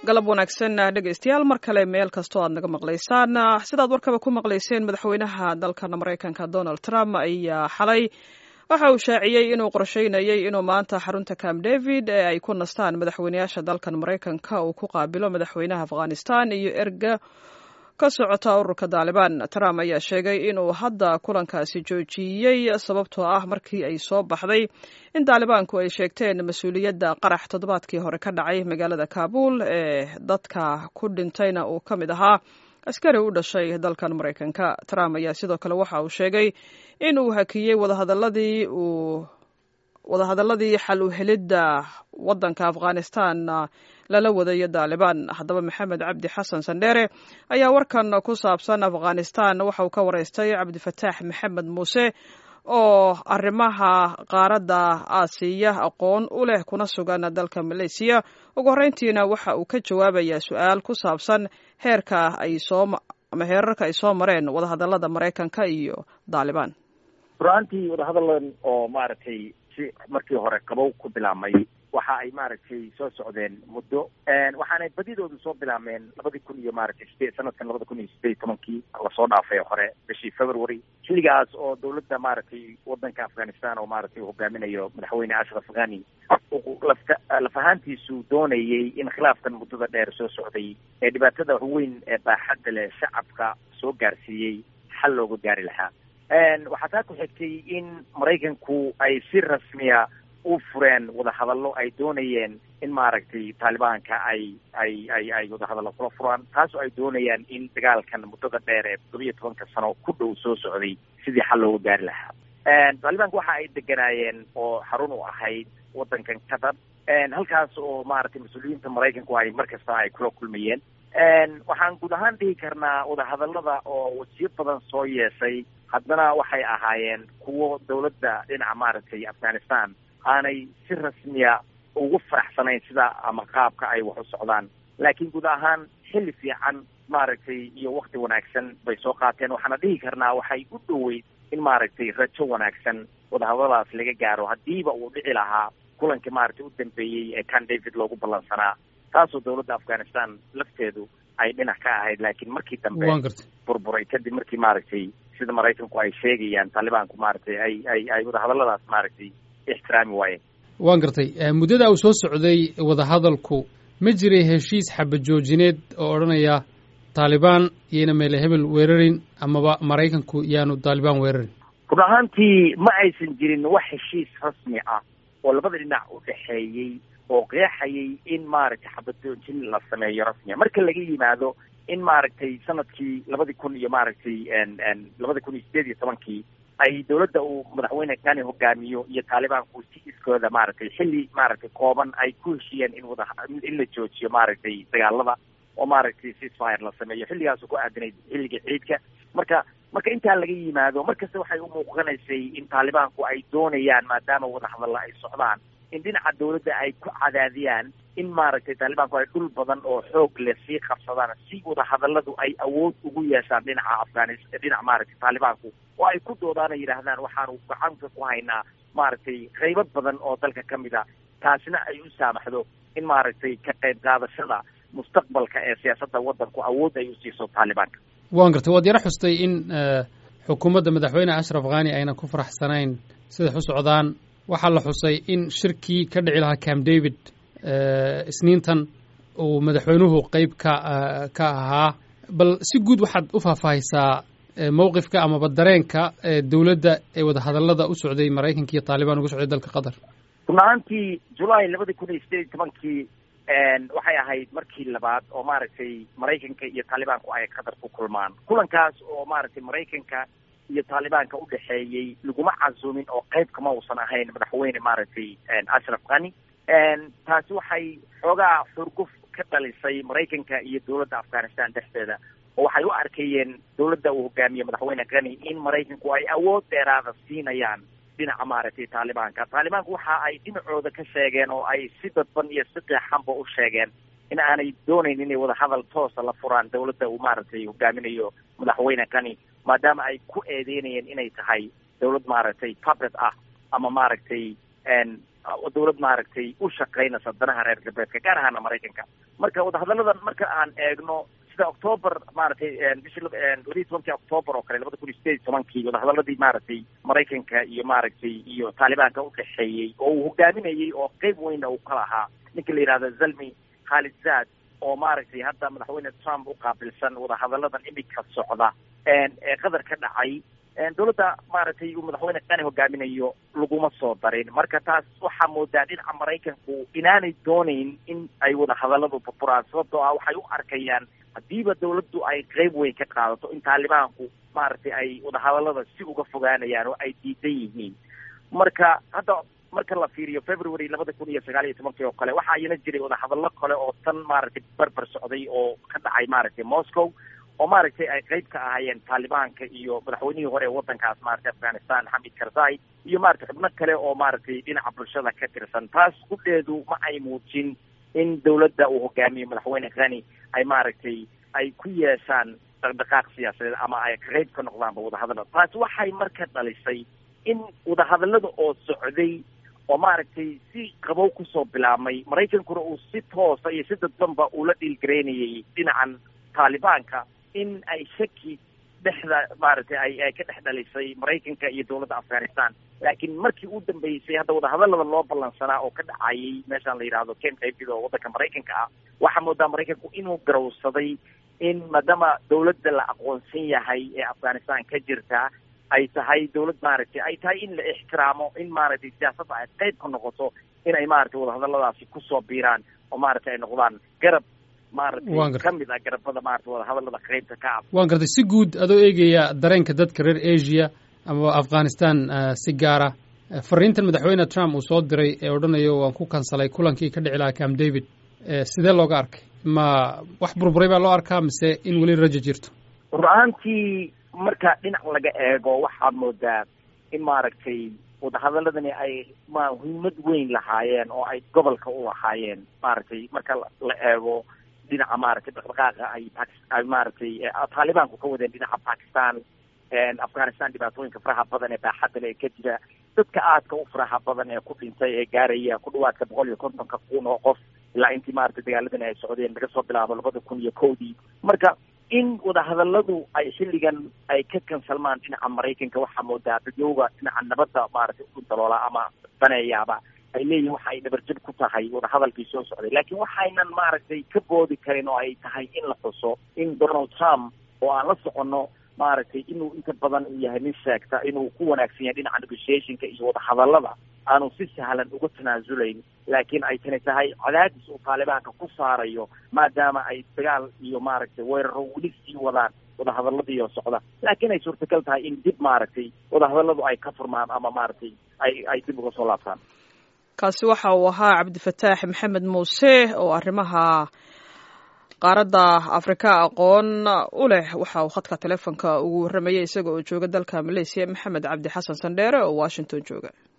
galab wanaagsan dhegaystayaal mar kale meel kastoo aad naga maqlaysaan sidaad warkaba ku maqlayseen madaxweynaha dalkan maraykanka donald trump ayaa xalay waxa uu shaaciyey inuu qorsheynayay inuu maanta xarunta camp david ee ay ku nastaan madaxweynayaasha dalkan maraykanka uu ku qaabilo madaxweynaha afghanistan iyo erga ka socota ururka taalibaan trump ayaa sheegay inuu hadda kulankaasi joojiyey sababtoo ah markii ay soo baxday in taalibaanku ay sheegteen mas-uuliyadda qarax toddobaadkii hore ka dhacay magaalada kaabul ee dadka ku dhintayna uu ka mid ahaa askari u dhashay dalkan maraykanka trump ayaa sidoo kale waxa uu sheegay in uu hakiyey wadahadaladii uu wadahadaladii xal u helidda waddanka afghanistan lala wadayo taalibaan haddaba maxamed cabdi xasan sandheere ayaa warkan ku saabsan afghanistan waxa uu ka wareystay cabdifataax maxamed muuse oo arrimaha qaaradda aasiya aqoon u leh kuna sugan dalka maleysiya ugu horreyntiina waxa uu ka jawaabayaa su-aal ku saabsan heerka ay soo ama heerarka ay soo mareen wadahadalada maraykanka iyo taalibaan ruraantii wadahadalan oo maaragtay si markii hore qabow ku bilaabmay waxa ay maaragtay soo socdeen muddo waxaanay badidoodu soo bilaabmeen labadii kun iyo maaragtay sideed sanadkan labada kun iyo sideed tobankii lasoo dhaafay hore bishii february xilligaas oo dawladda maaragtay wadanka afghanistan oo maaragtay hogaaminayo madaxweyne ashraf ghani lafta laf ahaantiisu doonayay in khilaafkan muddada dheer soo socday ee dhibaatada weyn ee baaxadda leh shacabka soo gaarsiiyey xal looga gaari lahaa waxaa taa ku xigtay in maraykanku ay si rasmiya u fureen wadahadallo ay doonayeen in maaragtay taalibaanka ay ay ay ay wadahadallo kula furaan taasoo ay doonayaan in dagaalkan muddada dheer ee toddobiyo tobanka sano ku dhow soo socday sidii xal looga gaari lahaa taalibaanka waxa ay deganaayeen oo xarun u ahayd waddankan qatar halkaas oo maaragtay mas-uuliyiinta maraykanku ay mar kasta ay kula kulmayeen waxaan guud ahaan dhihi karnaa wadahadallada oo wasiyo badan soo yeeshay haddana waxay ahaayeen kuwo dawladda dhinaca maaragtay afghanistan aanay si rasmiya ugu faraxsanayn sida ama qaabka ay wax u socdaan laakiin guud ahaan xilli fiican maaragtay iyo wakti wanaagsan bay soo qaateen waxaana dhihi karnaa waxay u dhoweyd in maaragtay rajo wanaagsan wadahadaladaas laga gaaro haddiiba uu dhici lahaa kulankii maaragtay u dambeeyey ee can david loogu ballansanaa taasoo dawladda afghanistan lafteedu ay dhinac ka ahayd laakiin markii dambe burburay kadib markii maaragtay sida maraykanku ay sheegayaan taalibaanku maaragtay ay ay ay wadahadalladaas maaragtay ixtiraami waayeen waan gartay muddada uu soo socday wadahadalku ma jiray heshiis xabadjoojineed oo odhanaya taalibaan iyona meele hebel weerarin amaba maraykanku yaanu taalibaan weerarin run ahaantii ma aysan jirin wax heshiis rasmi ah oo labada dhinac u dhexeeyey oo qeexayay in maaragtay xabadjoojin la sameeyo rasmiya marka laga yimaado in maaragtay sanadkii labadii kun iyo maaragtay labada kun iyo sideed iyo tobankii ay dawladda uu madaxweyne kani hogaamiyo iyo taalibaanku si iskooda maaragtay xilli maaragtay kooban ay ku heshiyeen in wada in la joojiyo maaragtay dagaalada oo maaragtay ceasefire la sameeyo xilligaasu ku aadanayd xilliga ciidka marka marka intaa laga yimaado markasta waxay u muuqanaysay in taalibaanku ay doonayaan maadaama wadahadalla ay socdaan in dhinaca dawladda ay ku cadaadiyaan in maaragtay taalibaanku ay dhul badan oo xoog leh sii qabsadaan si wadahadalladu ay awood ugu yeeshaan dhinaca afghanis dhinaca maaragtay taalibaanku oo ay ku doodaana yidhaahdaan waxaanu gacanta ku haynaa maaragtay qaybo badan oo dalka ka mid a taasina ay u saamaxdo in maaragtay ka qayb qaadashada mustaqbalka ee siyaasadda waddanku awood ay u siiso taalibaanka waan gartay waad yaro xustay in xukuumadda madaxweyne ashraf khani ayna ku faraxsanayn siday u socdaan waxaa la xusay in shirkii ka dhici lahaa camp david isniintan uu madaxweynuhu qeyb ka ka ahaa bal si guud waxaad u faahfaahaysaa mowqifka amaba dareenka dawladda ee wadahadallada u socday maraykanka iyo taalibaan uga socday dalka qatar run ahaantii julaay labadii kun iyo sideed iyo tobankii waxay ahayd markii labaad oo maaragtay maraykanka iyo taalibaanku ay qatar ku kulmaan kulankaas oo maaragtay maraykanka iyo taalibaanka u dhexeeyey laguma casuumin oo qayb kama uusan ahayn madaxweyne maaragtay ashraf khani taasi waxay xoogaa xurguf ka dhalisay maraykanka iyo dawladda afghanistan dhexdeeda oo waxay u arkayeen dawladda uu hogaamiye madaxweyne khani in maraykanku ay awood dheeraada siinayaan dhinaca maaragtay taalibaanka taalibaanku waxa ay dhinacooda ka sheegeen oo ay si dadban iyo si qeexanba u sheegeen in aanay doonayn inay wadahadal toosa la furaan dawladda uu maaragtay hogaaminayo madaxweyne kani maadaama ay ku eedeynayeen inay tahay dawlad maaragtay puppet ah ama maaragtay dawlad maaragtay u shaqaynaysa danaha reer galbeedka gaar ahaana maraykanka marka wadahadalladan marka aan eegno sida octoober maaragtay bishii labaiyi tobankii octoober oo kale labada kun iyo sideed iyo tobankii wadahadaladii maaragtay maraykanka iyo maaragtay iyo taalibaanka udhexeeyey oo uu hogaaminayey oo qeyb weyna uu ka lahaa ninka la yidhahdo zalmi khalid zaad oo maaragtay hadda madaxweyne trump u qaabilsan wadahadalladan imika socda ee qadar ka dhacay dawladda maaragtay uu madaxweyne qani hogaaminayo laguma soo darin marka taas waxaa moodaa dhinaca maraykanku inaanay doonayn in ay wadahadalladu burburaan sababtoo ah waxay u arkayaan haddiiba dawladdu ay qeyb weyn ka qaadato in taalibaanku maaragtay ay wadahadallada si uga fogaanayaan oo ay diidan yihiin marka hadda marka la fiiriyo february labada kun iyo sagaal iyo tobankii oo kale waxaa iyana jiray wadahadallo kale oo tan maaragtay barbar socday oo ka dhacay maaragtay moscow oo maaragtay ay qeyb ka ahaayeen taalibaanka iyo madaxweynihii hore ee waddankaas maaragtay afghanistan xamid karzai iyo maaragtay xubno kale oo maaragtay dhinaca bulshada ka tirsan taas kudheedu ma ay muujin in dawladda uu hogaamiyo madaxweyne khani ay maaragtay ay ku yeeshaan dhaqdhaqaaq siyaasadeed ama ay qeyb ka noqdaanba wadahadallada taas waxay marka dhalisay in wadahadallada oo socday oo maaragtay si qabow kusoo bilaabmay maraykankuna uu si toosa iyo si dadbanba ula dhiilgaraynayay dhinacan taalibaanka in ay shaki dhexda maaragtay ay ay ka dhex dhalisay maraykanka iyo dawladda afghanistan laakiin markii u dambeysay hadda wadahadallada loo ballansanaa oo ka dhacayay meeshaan la yidhahdo camp david oo waddanka maraykanka ah waxaa moodaa maraykanku inuu garowsaday in maadaama dawladda la aqoonsan yahay ee afghanistan ka jirta ay tahay dawlad maaragtay ay tahay in la ixtiraamo in maaragtay siyaasadda ay qeyb ka noqoto in ay maaragtay wadahadalladaasi kusoo biiraan oo maaragtay ay noqdaan garab maaragtay ka mid ah garabada maaragtay wadahadallada qeybta ka ah waan gartay si guud adoo eegaya dareenka dadka reer asia ama afghanistan si gaara fariintan madaxweyne trump uu soo diray ee odhanayo waan ku kansalay kulankii ka dhici lahaa camp david sidee looga arkay ma wax burburay baa loo arkaa mise in weli rajo jirto rur ahaantii marka dhinac laga eego waxaad moodaa in maaragtay wadahadaladani ay ma muhiimad weyn lahaayeen oo ay gobolka u lahaayeen maaragtay marka la eego dhinaca maaragtay dhaqdhaqaaqa ay ay maaragtay taalibaanku ka wadeen dhinaca bakistan afghanistan dhibaatooyinka faraha badan ee baaxadda le ee ka jira dadka aadka u faraha badan ee ku dhintay ee gaaraya ku dhawaadka boqol iyo kontonka kun oo qof ilaa intii maaragtay dagaaladani ay socdeen laga soo bilaabo labada kun iyo kowdii marka in wadahadalladu ay xilligan ay ka kansalmaan dhinaca maraykanka waxaa moodaa dadyowga dhinaca nabadda maaragtay u daloola ama daneeyaaba ay leeyihin waxa ay dhabarjab ku tahay wadahadalkii soo socday laakiin waxaynan maaragtay ka boodi karin oo ay tahay in la xuso in donald trump oo aan la soconno maaragtay inuu inta badan uu yahay nin sheegta inuu ku wanaagsan yahay dhinaca negotiationka iyo wadahadallada aanu si sahlan uga tanaasulayn laakiin ay tani tahay cadaadis uu taalibaanka ku saarayo maadaama ay dagaal iyo maaragtay weeraro weli sii wadaan wadahadalladiioo socda laakiin ay suurtagal tahay in dib maaragtay wadahadalladu ay ka furmaan ama maaragtay ay ay dib uga soo laabtaan kaasi waxa uu ahaa cabdifataax maxamed muuse oo arrimaha qaaradda afrika aqoon u leh waxa uu khadka telefonka ugu warramayay isaga oo jooga dalka maleysiya maxamed cabdi xasan sandheere oo washington jooga